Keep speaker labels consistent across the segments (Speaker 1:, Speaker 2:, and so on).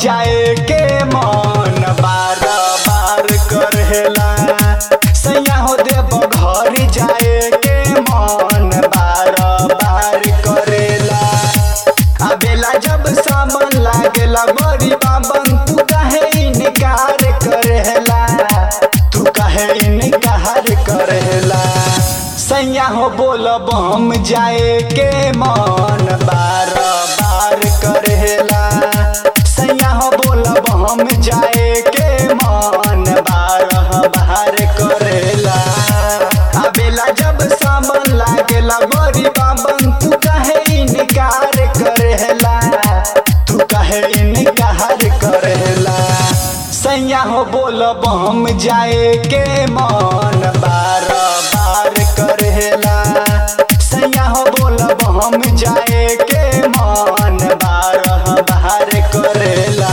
Speaker 1: जाए के मन बार बार करेला सैया हो देव घर जाए के मन बार बार करेला अबेला जब सामान लागेला बड़ी बाबन तू कहे इनकार करेला तू कहे इनकार करेला सैया हो बोल बम जाए के मन बार बार करेला सैया हो बोल बम जाए के मन बार बार करेला अबेला जब सामान लागेला बड़ी बाबन तू कहे इनकार करेला तू कहे इनकार करेला सैया हो बोल बम जाए के मन बार बार करेला सैया हो बोल बम जाए के मन बार बार करेला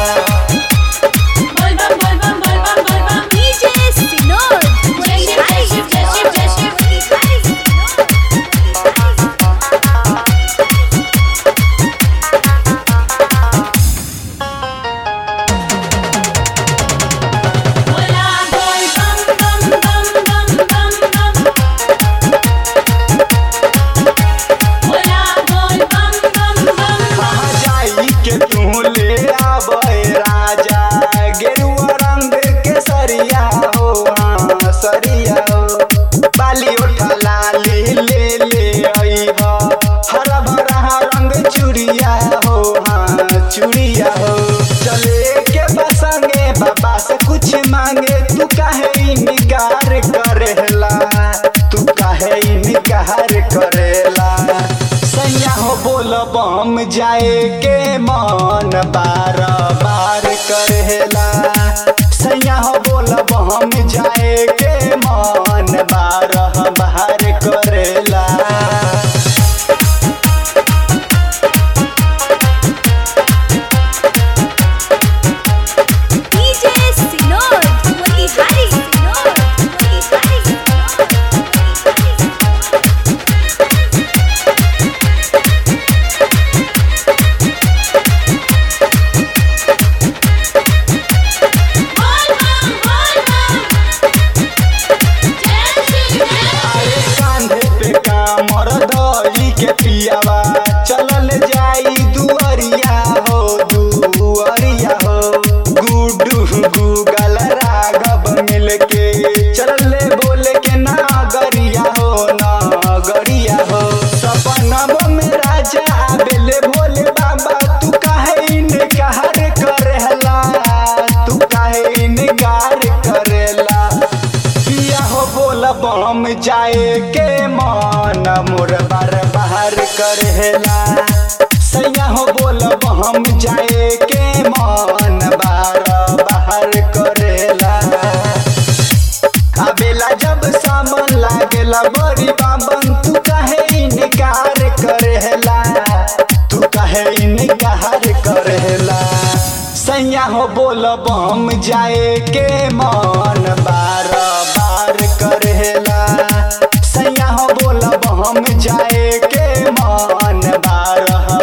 Speaker 2: बोलबम बोलबम बोलबम बोलबम
Speaker 3: DJ Sinor.
Speaker 2: जय शिव जय शिव जय शिव जय शिव बोला बोल बम बम बम बम बम बम बोला बोल बम बम बम बम
Speaker 1: कहाँ जाई के तू ले आबे राजा गेरुआ रंग के सरिया हो हाँ सरिया हो बाली उठा लाली ले ले आई हो हरा भरा रंग चूड़िया हो हाँ चूड़िया हो चले के बसंगे बाबा से कुछ मांगे तू काहे इनकार करेला तू काहे इनकार करेला सैया हो बोल बम जाए के मन बार बार करेला सैया हो बोल बम जाए के मन बार बार करेला
Speaker 3: DJ Sinor. Motihari Sinor. Motihari
Speaker 2: बोल बम बोल बम जय शिव जय
Speaker 1: अरे कांधे पे कामर दई के पियावा चलल जाई दुअरिया हो दुअरिया हो गुडू गूगल राघव मिलके चलले बोले के नागरिया हो नागरिया हो सपनवा में राजा आबेले भोले बाबा तू काहे इनकार करेला तू काहे इनकार करेला पिया हो बोल बम जाए के मन मोर बार बाहर करेला सैया हो बोल बम जाए के मन बार बाहर करेला अबेला जब सामान लागेला बड़ी बाबन तू काहे इनकार करेला तू काहे इनकार करेला सैया हो बोल बम जाए के मन बार बार करेला सैया हो बोल बम जाए के मन बार